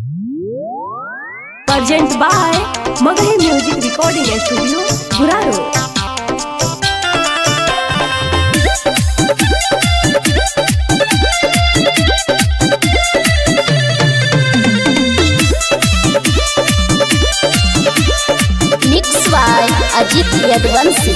Urgent by Magahi Music Recording Studio, Guraro. Mix by Ajit Yadvanshi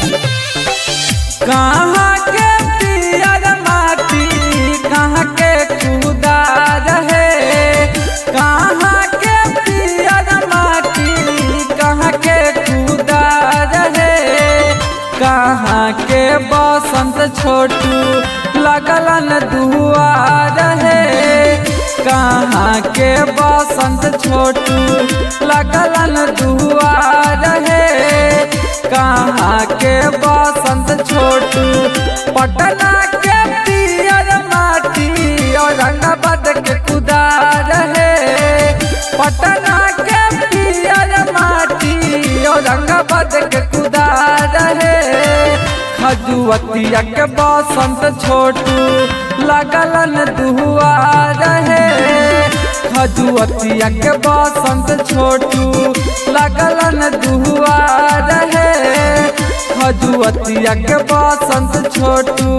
कहाँ के पियर माटी कहाँ के कूदा रहे कहाँ के पियर माटी कहाँ के कूदा रहे कहाँ के बसंत छोटू लगलन दुआ रहे कहाँ के बसंत छोटू लगलन दुआ रहे कहाँ के बसंत छोटू पटना के पियर माटी औरंगाबाद के खुदा रहे पटना के पियर माटी औरंगाबाद के खुदा रहे खजुअतिया के बसंत छोटू लगलन दुआ रहे खजुअतिया के बसंत छोटू लगलन दुआ रहे खजुअतिया के बसंत छोटू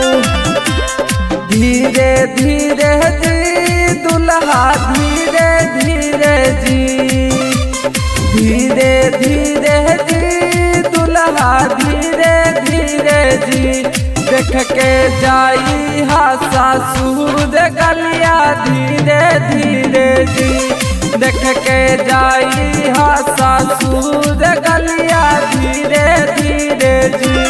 धीरे धीरे जी दुल्हा धीरे धीरे जी धीरे धीरे जी दुल्हा धीरे धीरे जी देख के जाई हा सासुर गलिया धीरे धीरे जी देख के जाई हा सासुर गलिया धीरे धीरे जी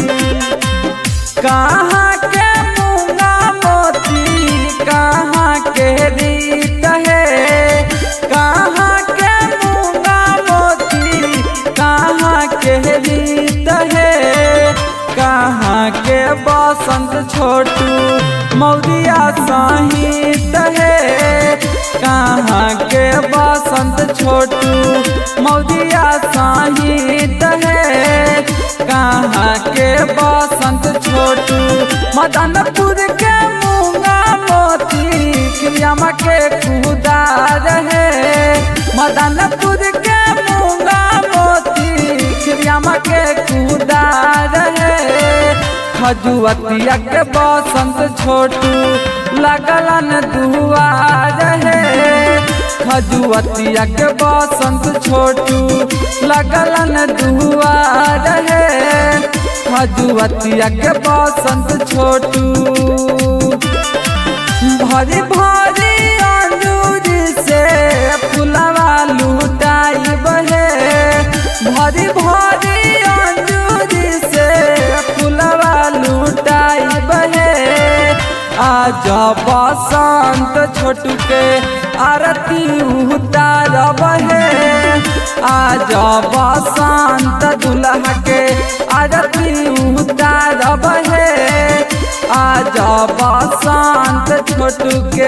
कहाँ के मूंगा मोती कहाँ के रीत है कहाँ के मूंगा मोती कहाँ के रीत है कहाँ के बसंत छोटू मौरिया साहित है कहाँ के बसंत छोटू मौरिया साहित है कहाँ के बसंत छोटू मदनपुर के मूंगा मोती क्रियामा के खुदा रहे मदनपुर के मूंगा मोती क्रियामा के खुदा रहे खजुअतिया के बसंत छोटू लगलन दुआ रहे खजुअतिया के बसंत छोटू लगलन दुआ रहे खजुअतिया के बसंत छोटू भरी भरी अंजूरी से फुलवा लुटाई बहे भरी भरी अंजूरी से फुलवा लुटाई बहे आज बसंत छोटू के आरती उतार बहे आज बसंत दुल्हा के आरती उतार बहे आज बसंत छोटू के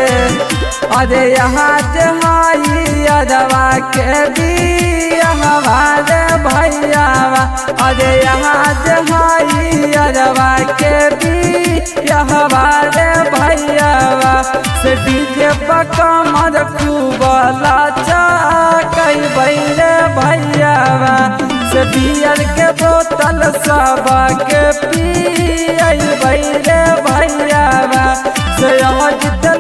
अरे यहाँ जहाई अरवा के भी हमारे भैया अरे यहाँ जहाई अरवा के भी हमारे भैया से डीजे पकमर खूब लाचा कई बैले भैया से बियर के बोतल सब के पी बैले भैया से अजित